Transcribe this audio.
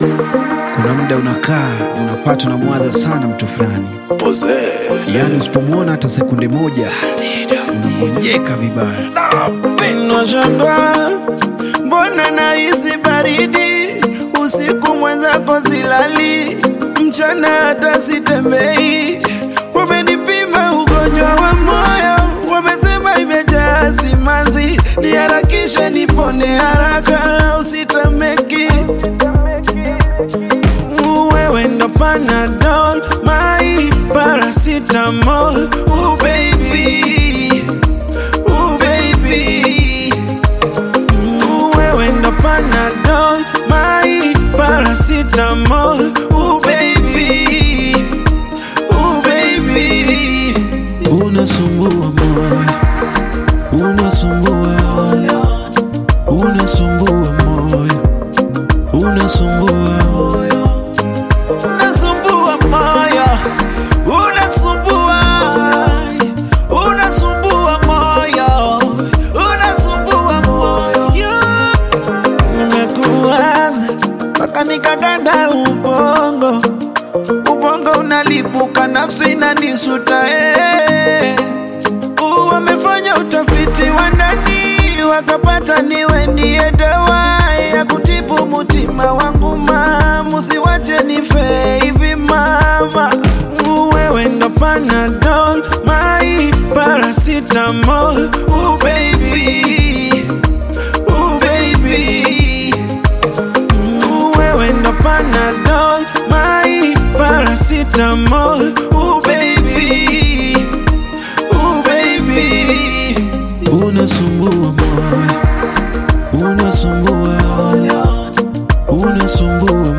Kuna muda unakaa unapata unamwaza sana mtu fulani, yaani usipomwona hata sekunde moja unamwonyeka vibaya. Nashangaa mbona nahisi baridi usiku, mwenzako silali, mchana hata sitembei. Wamenipima ugonjwa wa moyo, wamesema imejaa simanzi, niharakishe nipone haraka, usitameki wewe ndo Panadol, my paracetamol, oh baby, oh baby wewe ndo Panadol, my paracetamol, oh baby, oh baby. Unasumbua moyo, unasumbua, unasumbua moyo, unasumbua, unasumbua moyo, unasumbua, unasumbua moyo, unasumbua moyo nimekuwaza mpaka nikaganda ubongo, ubongo unalipuka, nafsi inanisuta eh. Uh, Wamefanya utafiti wa ndani wakapata niwe ndiye dawa ya kutibu mutima wangu ma, musiwache nife hivi mama. Uh, Wewe ndo Panadol, my paracetamol, uh, baby, uh, baby Ooh, wewe ndo Panadol, my paracetamol, ooh baby, ooh baby. Unasumbua moyo, unasumbua, unasumbua